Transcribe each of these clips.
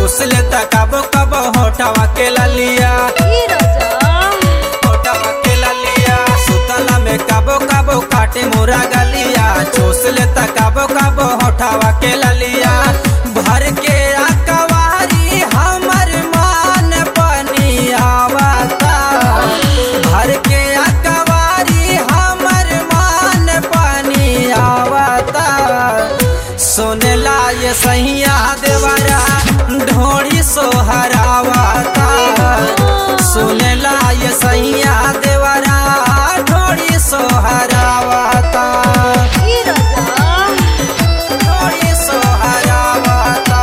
चूस लेता कबो कबो होठवा के ललिया ई राजा होठवा के ललिया सुतला में कबो कबो काटे मोरा गलिया चूस लेता कबो कबो होठवा के ललिया भर के अकवारी हमर मान पनियावता भर के अकवारी हमर मान पनियावता सोनेला ये सैया देवरा ढोड़ी सोहरावता सुनेला ये सैया देवरा ढोड़ी सोहरावता ई राजा ढोड़ी सोहरावता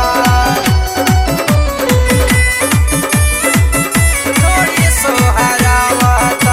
ढोड़ी सोहरावता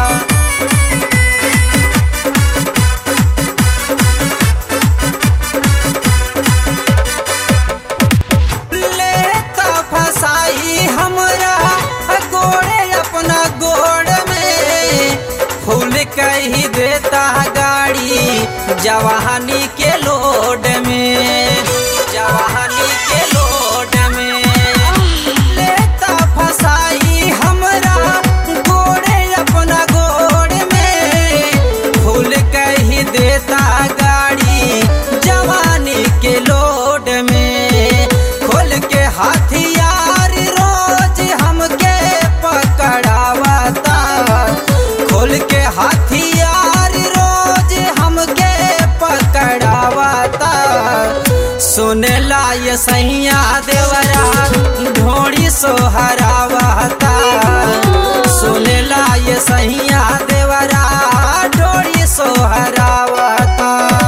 लेता फसाई हमरा गोड़े अपना गोड़ में फूल कही देता गाड़ी जवानी के लोड में जवानी के लोड में लेता फसाई हमरा गोड़े अपना गोड़ में फूल कही देता गाड़ी जवानी के लोड में खोल के हथियार रोज हमके पकड़ावता खोल के हथियार रोज हमके पकड़ावता सुनेला ये सैया देवरा ढोड़ी सोहरावता सुनेला ये सैया देवरा ढोड़ी सोहरावता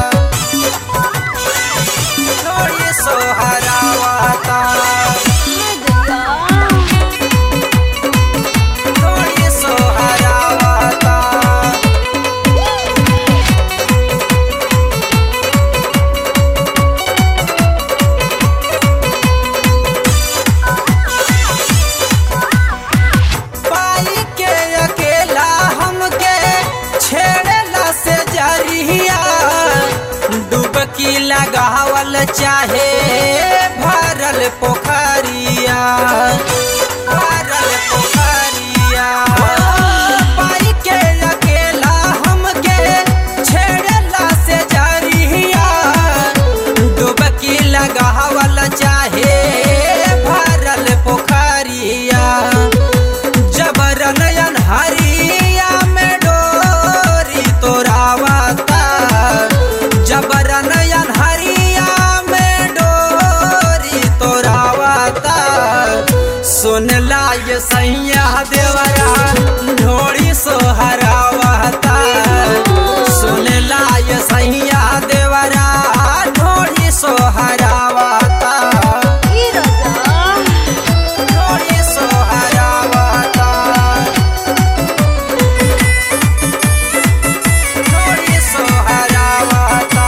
ढोड़ी सोहरावता ढोड़ी सोहरावता पाई के अकेला हमके छेड़ला से जरिया डुबकी लगावल चाहे भरल पोखरिया भरल पोखरिया पाई के अकेला हमके छेड़ला से जरिया डुबकी लगावल चाहे भरल पोखरिया जबरन हरिया में डोरी तोरावता जबरन हरिया में डोरी तोरावता सुनला ये सैया देवरा ढोड़ी सोहरावता सुनला ये सैया देवरा ढोड़ी सोहरावता ई राजा ढोड़ी सोहरावता ढोड़ी सोहरावता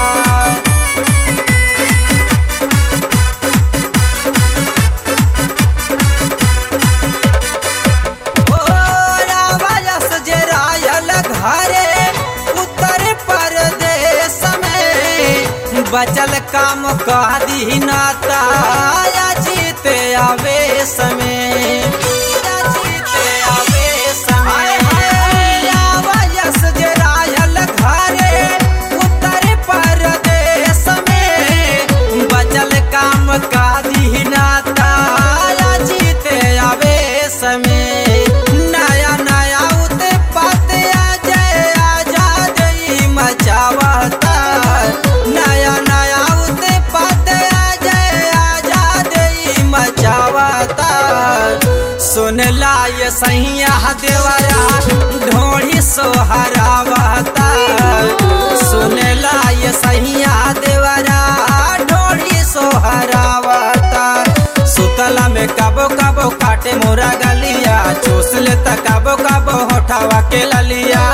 ओ रावयस जे रायल घरे उत्तर प्रदेश में बचल काम कह दीनाता जीते आवेश में जीते आवेश में रावयस जे रायल घरे उत्तर प्रदेश में बचल काम कह दीनाता जीते आवेश में नया नया उत्पात जय आजाद ई मचावता नया नया उत्पात जय आजाद ई मचावता सुनला ये सैया देवरा ढोड़ी सोहरावता सुनला ये सैया देवरा ढोड़ी सोहरावता सुतला में कबो कबो काटे मोरा गलिया चूस लेता कबो कबो होठावा के ललिया